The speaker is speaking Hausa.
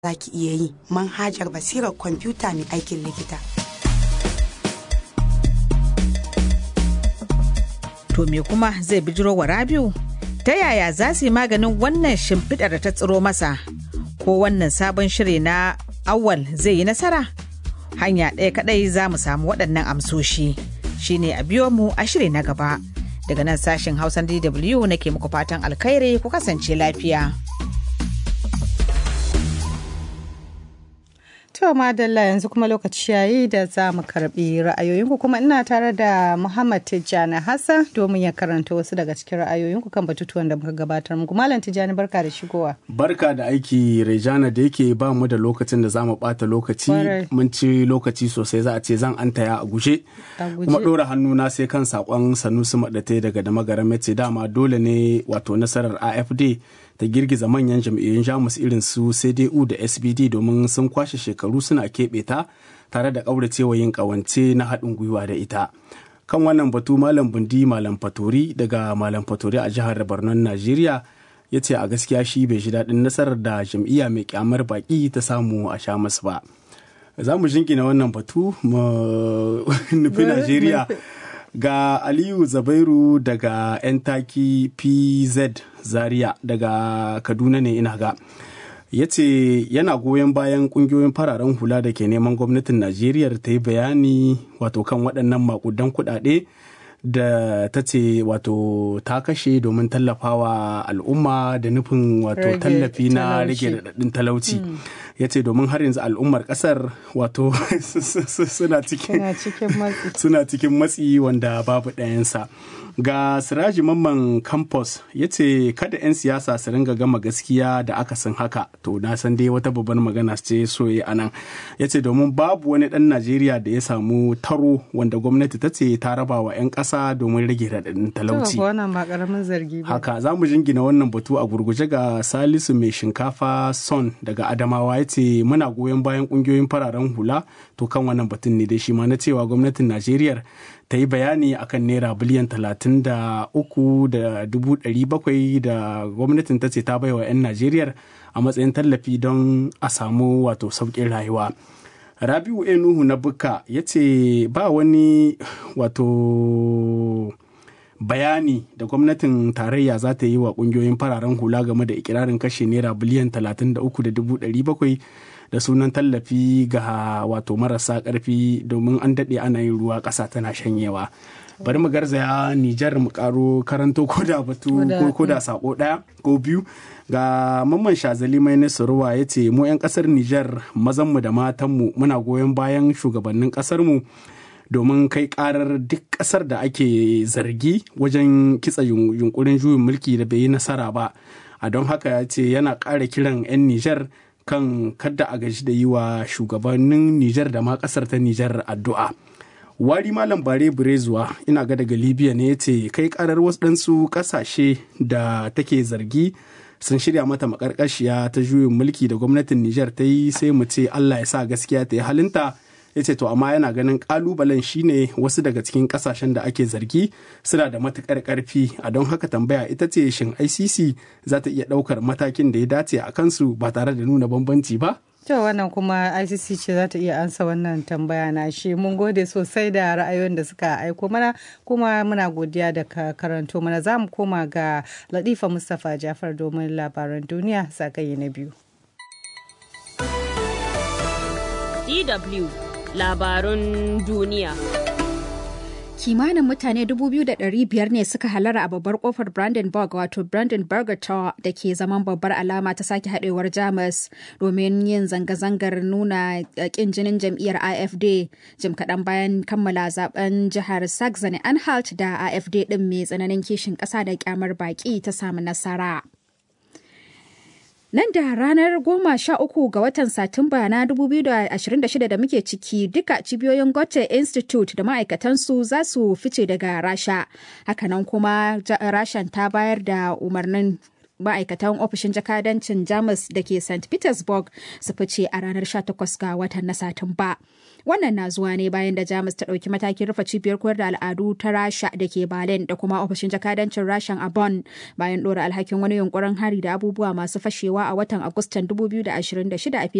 za ki iya yi manhajar basirar kwamfuta mai aikin likita. To me kuma zai bijiro wa Rabiu? Ta yaya za su yi maganin wannan shimfiɗar da ta tsiro masa? Ko wannan sabon shiri na awal zai yi nasara? Hanya ɗaya kaɗai za mu samu waɗannan amsoshi. Shine a biyo mu a shiri na gaba. Daga nan sashen Hausan DW nake muku fatan alkhairi ku kasance lafiya. To madalla yanzu kuma lokaci yayi da za mu karbi ra'ayoyinku kuma ina tare da Muhammad Tijjani Hassan domin ya karanta wasu daga cikin ra'ayoyinku kan batutuwan da muka gabatar muku. Malam Tijjani barka da shigowa. Barka da aiki Rejana da yake ba mu da lokacin da za mu bata lokaci mun ci lokaci sosai za a ce zan antaya a guje. Kuma ɗora hannuna sai kan sakon Sanusi Maɗate daga da magaran Metse dama dole ne wato nasarar AFD ta girgiza manyan jam'iyyun jamus irin su cdu da sbd domin sun kwashe shekaru suna keɓe ta tare da ƙauracewa yin ƙawance na haɗin gwiwa da ita kan wannan batu malam bundi malam fatori daga malam fatori a jihar borno najeriya ya ce a gaskiya shi bai ji daɗin nasarar da jam'iyya mai kyamar baƙi ta samu a sha masu ba za mu jingina wannan batu mu nufi najeriya ga aliyu zabairu daga 'yan taki pz zaria daga kaduna ne ina ga ya ce yana goyon bayan kungiyoyin fararen hula da ke neman gwamnatin najeriya ta yi bayani wato kan waɗannan makudan kuɗaɗe da ta ce wato ta kashe domin tallafawa al'umma da nufin wato tallafi na rage raɗaɗin talauci ya ce domin har yanzu al'ummar ƙasar wato suna cikin matsi wanda babu ɗayansa ga siraji mamman campus ya ce kada 'yan siyasa su ringa gama gaskiya da aka san haka to na san dai wata babbar magana ce soye a nan ya ce domin babu wani ɗan najeriya da ya samu taro wanda gwamnati ta ce ta raba wa 'yan ƙasa domin rage raɗaɗin talauci haka za mu jingina wannan batu a gurguje ga salisu mai shinkafa son daga adamawa ya ce muna goyon bayan ƙungiyoyin fararen hula to kan wannan batun ne dai shi ma na cewa gwamnatin najeriya ta yi bayani akan naira biliyan talatin da uku da dubu ɗari bakwai da gwamnatin ta ce ta baiwa 'yan najeriya a matsayin tallafi don a samu wato sauƙin rayuwa rabiu enuhu na buka ya ce ba wani wato bayani da gwamnatin tarayya za ta yi wa ƙungiyoyin fararen hula game da ikirarin kashe naira biliyan talatin da uku da dubu ɗari bakwai da sunan tallafi ga wato marasa karfi domin an daɗe ana yin ruwa ƙasa tana shanyewa bari mu garzaya nijar mu karo karanto ko da batu ko da sako ɗaya ko biyu ga mamman shazali mai nasaruwa ya ce mu 'yan ƙasar nijar mazanmu da matanmu muna goyon bayan shugabannin ƙasarmu domin kai karar duk ƙasar da ake zargi wajen kitsa yunkurin juyin mulki da bai yi nasara ba a don haka ya ce yana ƙara kiran 'yan nijar kan kadda a gaji da yi wa shugabannin Nijar da ma kasar ta Nijar addu'a. Wari Malam Bare Burezuwa ina ga daga Libya ne ya ce kai karar wasu kasashe da take zargi sun shirya mata makarkashiya ta juyin mulki da gwamnatin Nijar ta yi sai mu ce Allah ya sa gaskiya ta yi halinta. ya ce to amma yana ganin kalubalen shine wasu daga cikin kasashen da ake zargi suna da matukar karfi a don haka tambaya ita ce shin icc za ta iya daukar matakin da ya dace a kansu ba tare da nuna bambanci ba To wannan kuma ICC ce za ta iya ansa wannan tambaya na shi mun gode sosai da ra'ayoyin da suka aiko mana kuma muna godiya da ka karanto mana za mu koma ga Latifa Mustapha Jafar domin labaran duniya zagaye na biyu. DW labarun duniya. Kimanin mutane 2,500 ne suka halara a babbar kofar Brandenburg wato Brandenburger Tor da ke zaman babbar alama ta sake haɗewar Jamus domin yin zanga-zangar nuna ƙin jinin jam'iyyar AFD jim kaɗan bayan kammala zaben jihar Saxony-Anhalt da AFD ɗin mai tsananin kishin ƙasa da kyamar baƙi ta samu nasara. Nan da ranar goma sha uku ga watan Satumba na 2026 da muke ciki duka cibiyoyin Goethe Institute da ma'aikatansu za su fice daga Rasha. Hakanan kuma Rashan ta bayar da umarnin ma'aikatan ofishin jakadancin Jamus da ke St. Petersburg su fice a ranar 18 ga watan na Satumba. Wannan na zuwa ne bayan da Jamus ta ɗauki matakin rufe cibiyar koyar da al'adu ta Rasha da ke Berlin da kuma ofishin jakadancin Rashan a Bonn bayan ɗora alhakin wani yunkurin hari da abubuwa masu fashewa a watan Agustan 2026 a